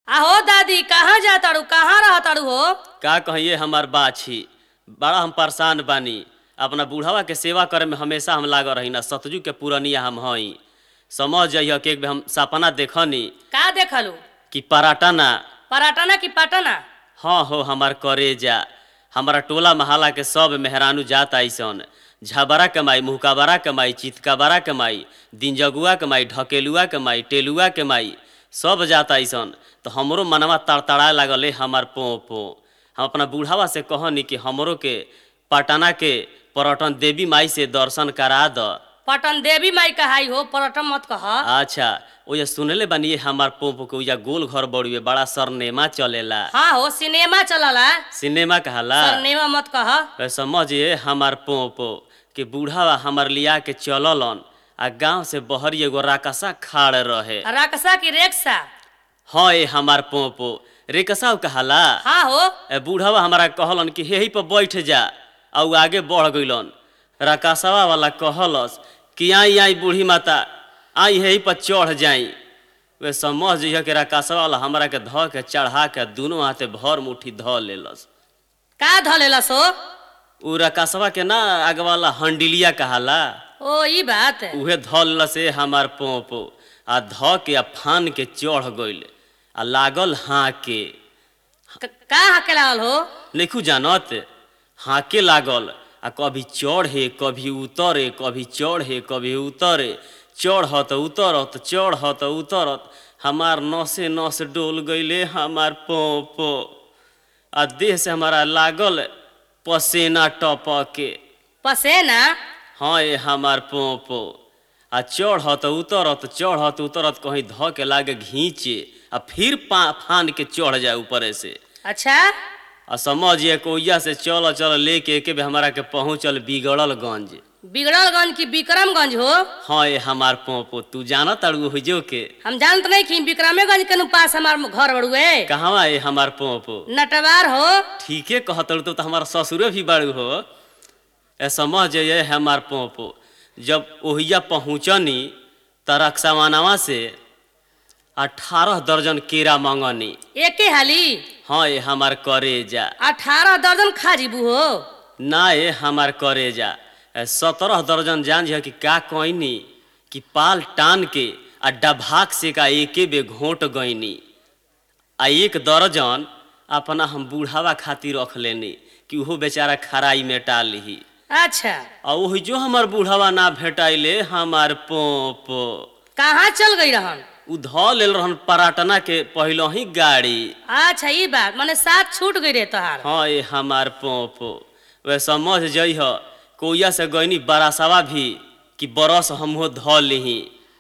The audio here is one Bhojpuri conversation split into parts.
आहो दादी कहाँ जा तारू कहाँ रह तारू हो का कहिए हमार बाछी बड़ा हम परेशान बानी अपना बूढ़वा के सेवा करे में हमेशा हम लागल रही ना सतजू के पुरनिया हम हई समझ जाइए कि एक बेर हम सपना देखनी का देखलू कि पराटना पराटना की पटना हाँ हो हमार करेजा हमारा टोला महला के सब मेहरानू जात आइसन झबरा के माई मुहकाबरा के माई चितकाबरा के माई दिनजगुआ के माई ढकेलुआ के माई टेलुआ के माई सब जात आइसन तो हमरो मनवा तड़तड़ाए लागले हमार पो पो हम अपना बूढ़ावा से कहनी कि हमरो के पटना के पर्यटन देवी माई से दर्शन करा द पटन देवी माई कहाई हो पर्यटन मत कह अच्छा ओया सुनले बानी ये हमार पोपो के ओया गोल घर बड़ुए बड़ा सरनेमा चलेला हाँ हो सिनेमा चलला सिनेमा कहाला सिनेमा मत कह वे समझिए हमार पोपो कि बूढ़ावा हमार लिया के चललन आ गांव से बहरी एगो राकसा खाड़ रहे रकसा की रेक्सा हाँ ए हमार पोपो रेकसा कहाला हाँ हो ए बूढ़ावा हमारा कहलन कि यही पर बैठ जा आ उ आगे बढ़ गइलन राकसवा वाला कहलस कि आई आई बूढ़ी माता आई यही पर चढ़ जाई वे समझ जइह कि राकसवा वाला हमरा के ध के चढ़ा के दुनू हाथे भर मुट्ठी ध लेलस का धलेला सो उ राकसवा के ना आगे वाला हंडिलिया कहाला ओ ई बात उहे धल से हमार पोपो आ ध के आ फान के चढ़ गइल आ लागल हाके क- का हके लागल हो नैखू जानत हाके लागल आ कभी चढ़े कभी उतरे कभी चढ़े कभी उतरे चढ़त उतरत चढ़त उतरत हमार नसे नस डोल गइले हमार पोपो आ देह से हमारा लागल पसेना टपके पसेना हाँ ये हमार पोपो आ चढ़त उतरत चढ़त उतरत कहीं ध के लागे घींचे आ फिर पा फान के चढ़ जाए ऊपरे से अच्छा आ समझिए कोइया से चल चल लेके एके बे हमारा के पहुँचल बिगड़ल गंज बिगड़लगंज की विक्रमगंज हो हाँ ये हमार पोपो तू जानत अड़ू हुजो के हम जानत नहीं कि विक्रमेगंज के नु पास हमार घर बड़ुए कहवा ये हमार पोपो नटवार हो ठीके कहत अड़ू तो हमार ससुरे भी बाड़ू हो ए समझ ये हमार पोपो जब ओहिया पहुँचनी त रक्षावानवा से अठारह दर्जन केरा मंगनी एके हाली हाँ ये हमार करेजा अठारह दर्जन खाजीबू हो ना ये हमार करेजा सत्रह दर्जन जान जा कि का कहनी कि पाल टान के आ डभाक से का एके बे घोट गईनी आ एक दर्जन अपना हम बूढ़ावा खातिर रख लेनी कि उहो बेचारा खराई में टाल ली अच्छा आ ओही जो हमार बूढ़ावा ना भेटाइले हमार पोपो कहाँ चल गई रहन उ ध लेल रहन पराटना के पहलो ही गाड़ी अच्छा ई बात माने साथ छूट गई रे तोहार हाँ ये हमार पोपो वे समझ जइह कोइया से गईनी बरासवा भी कि बरस हमहो ध लिही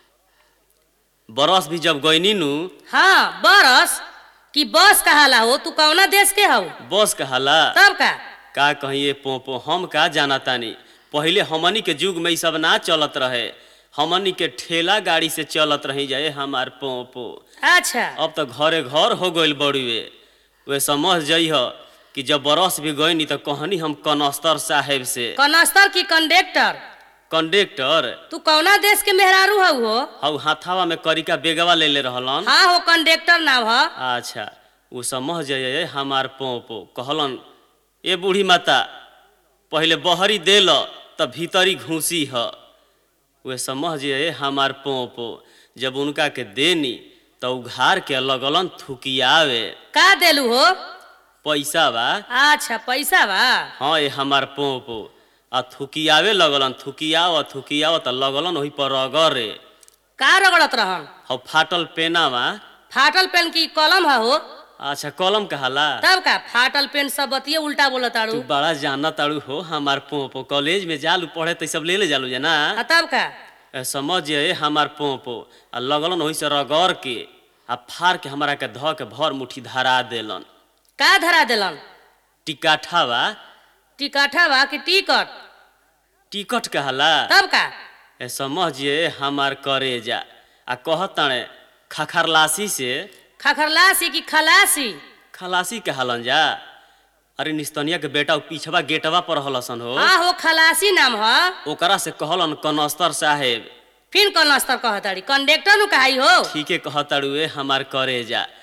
बरस भी जब गईनी नु हाँ बरस कि बस कहाला हो तू कौना देश के हो बस कहाला तब का का कहिए पोपो हम का जाना तानी पहले हमनी के युग में ई सब ना चलत रहे हमनी के ठेला गाड़ी से चलत रही जाए हमार पोपो अच्छा अब तो घरे घर हो गइल बड़ुए वे समझ जइह कि जब बरस भी गईनी तो कहनी हम कनस्तर साहेब से कनस्तर की कंडक्टर कंडक्टर तू कौना देश के मेहरारू हो हो हौ हाथावा में करिका बेगवा ले ले रहलन हाँ हो कंडक्टर नाम ह अच्छा उ समझ जाइए हमार पोपो कहलन ए बूढ़ी माता पहले बहरी देल त भीतरी घूसी ह वे समझ जाइए हमार पोपो जब उनका के देनी तो उघार के लगलन थुकियावे का देलू हो पैसा बा अच्छा पैसा बा हाँ ये हमार पोपो आ थुकियावे लगलन थुकियाव थुकियाव त लगलन वही पर रगरे का रगड़त रहन हौ फाटल पेनावा फाटल पेन की कलम है हो अच्छा कलम कहाला तब का फाटल पेन सब बतिये उल्टा बोलत तू ताड़ू बड़ा जाना ताड़ू हो हमार पोपो कॉलेज में जालू पढ़े तो सब ले ले जालू जना आ तब का ए, समझ जे हमार पोपो आ लगलन वही से रगड़ के आ फाड़ के हमारा के ध के भर मुट्ठी धरा देलन का धरा देलन टिकाठावा टिकटा बा कि टिकट टिकट कहाला तब का ए समझ जे हमार करेजा आ कहतणे खखरलासी से खखरलासी की खलासी खलासी कहलन जा अरे निस्तनिया के बेटा उ पीछवा गेटवा पर हलसन हो हाँ हो खलासी नाम ह ओकरा से कहलन कनस्तर साहेब फिर कनस्तर कहताड़ी कंडक्टर नु कहाई हो ठीके कहतड़ुए हमार करेजा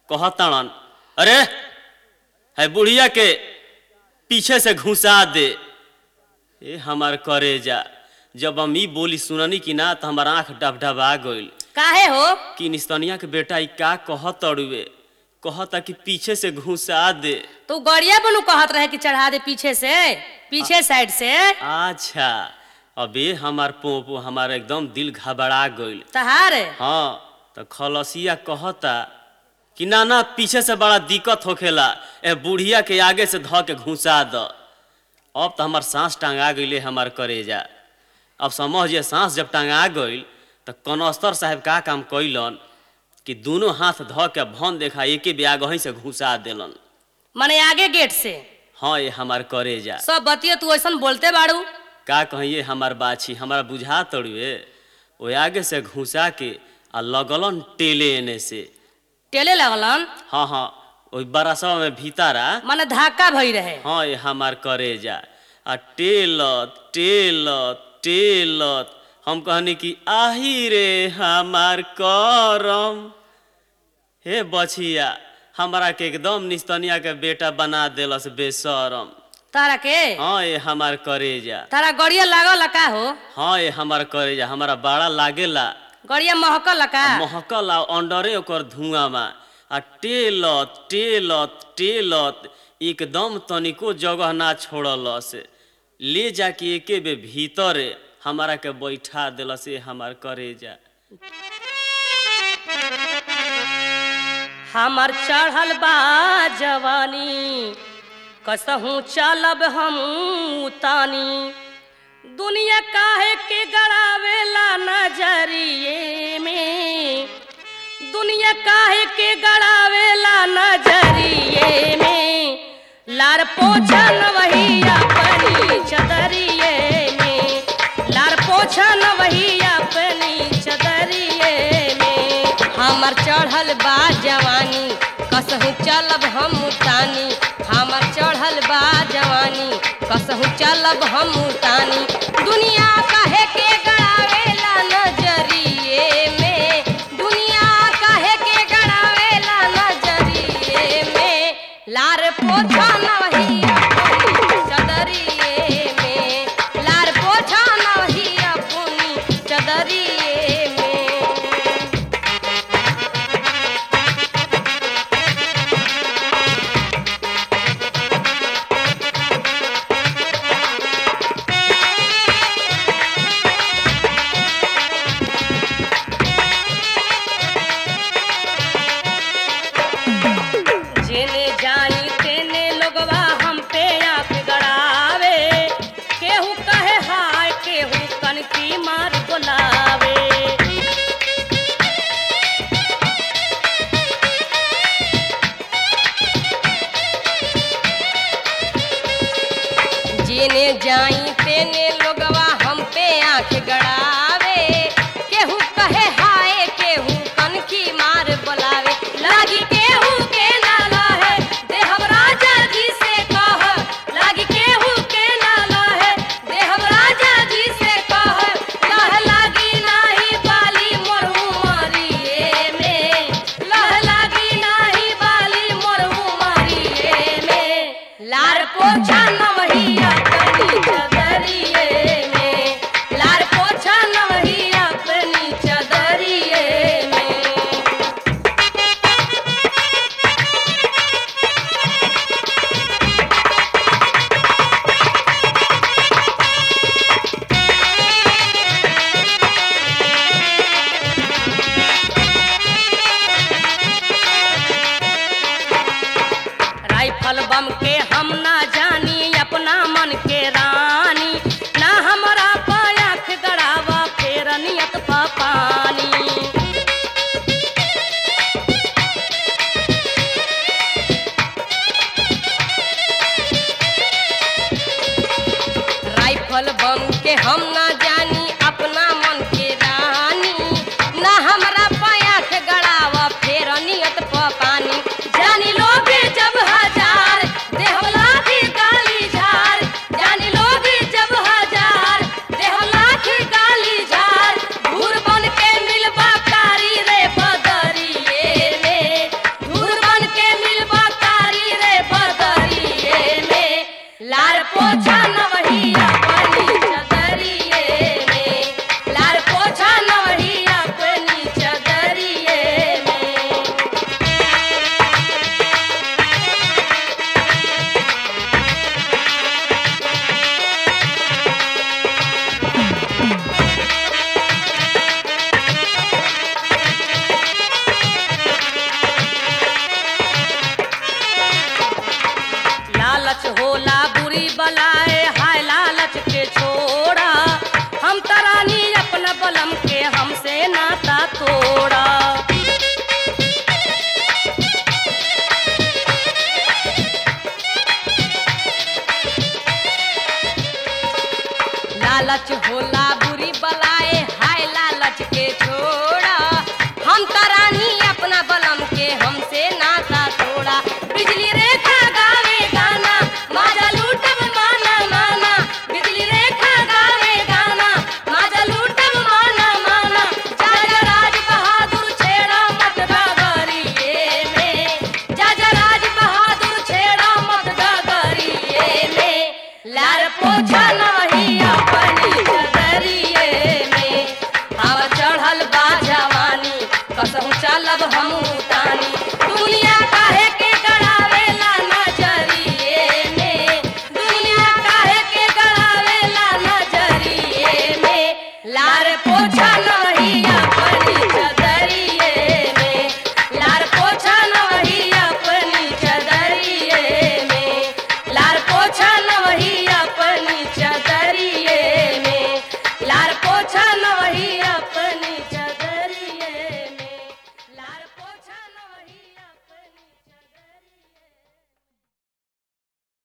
कहतड़न अरे है बुढ़िया के पीछे से घुसा दे ए हमार करेजा जब हम ई बोली सुननी कि ना तो हमार आंख डबडबा गइल काहे हो कि निस्तनिया के बेटा ई का कहत अड़ुए कहता कि पीछे से घुसा दे तू गड़िया बनू कहत रहे कि चढ़ा दे पीछे से पीछे साइड से अच्छा अबे हमार पोपो हमार एकदम दिल घबरा गइल तहार हाँ तो खलसिया कहता कि ना ना पीछे से बड़ा दिक्कत होखेला ए बुढ़िया के आगे से ध के घुसा द अब तो हमार सांस टांगा गइले हमार करेजा अब समझिए सांस जब टांगा गइल तो कनस्तर साहब का काम कैलन कि दोनों हाथ ध के भन देखा एके ब्याग वहीं से घुसा देलन मने आगे गेट से हाँ ये हमार करेजा सब बतियो तू ऐसा बोलते बाड़ू का कहिए हमार बाछी हमारा बुझा तड़ुए ओ आगे से घुसा के आ लगलन टेले एने से टेले लगलन हाँ हाँ ओई बरसवा में भीतरा मने धक्का भई रहे हाँ ये हमार करेजा आ टेलत टेलत टेलत हम कहनी कि आही रे हमार करम हे बछिया हमरा के एकदम निस्तनिया के बेटा बना देलस बेशरम तारा के हाँ ये हमार करेजा तारा गड़िया लागल का हो हाँ ये हमार करेजा हमारा बड़ा लागेला गड़िया महकल का महकल आ अंडरे ओकर धुआं में आ टेलत टेलत टेलत एकदम तनिको जगह ना छोड़लस ले जाके एके बे भीतरे हमारा के बैठा देलस ए हमार करेजा हमर चढ़ल बा जवानी कसहूँ चलब हम तानी दुनिया काहे के गड़ावेला नजरिए में दुनिया काहे के गड़ावेला नजरिए में लार पोछन वही अपनी चदरिए में लार पोछन वही अपनी चदरिए में हमर चढ़ल बा जवानी कसहू चलब हम तानी हमर चढ़ल बा जवानी कसहू चलब हम तानी दुनिया काहे के गड़ावे